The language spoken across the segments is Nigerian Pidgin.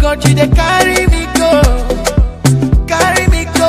God, you they carry me go, carry me go.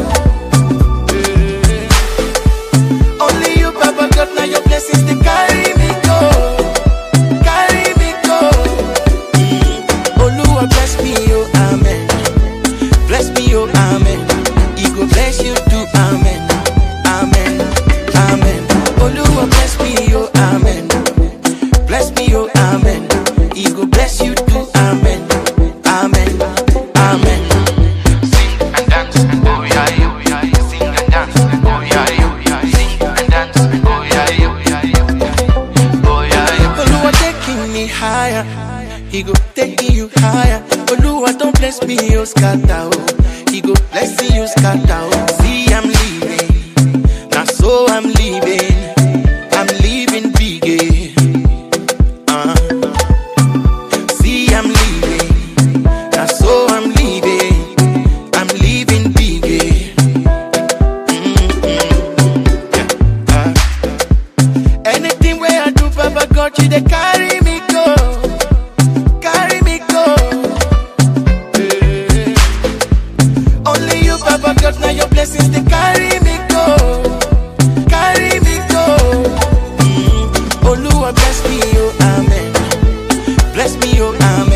Eh. Only you, Baba God, now your blessings they carry me go, carry me go. Mm. Oluwa bless me, oh amen. Bless me, oh amen. He go bless you too, amen, amen, amen. Oluwa bless me, oh amen. Bless me, oh amen. He go bless you too, amen, amen, amen. Sing and dance, oh yeah, oh yeah. Sing and dance, oh yeah, oh yeah. Sing and dance, oh yeah, oh yeah. Oh yeah, Oluwa taking me higher. He go taking you higher. Oluwa don't bless me, oh scatter, oh. He go bless you, scatter, oh. See, I'm leaving. Now so I'm leaving. I'm leaving big, eh. Uh. See, I'm leaving. Now so I'm leaving. I'm leaving big, eh. Mm-mm. Yeah. Uh. Anything where I do, Papa God, you they carry me go, carry me go. Eh. Only you, Papa God, now your blessings they carry me go, carry me go. Mm. Oluwa bless me, oh amen. Bless me, oh amen.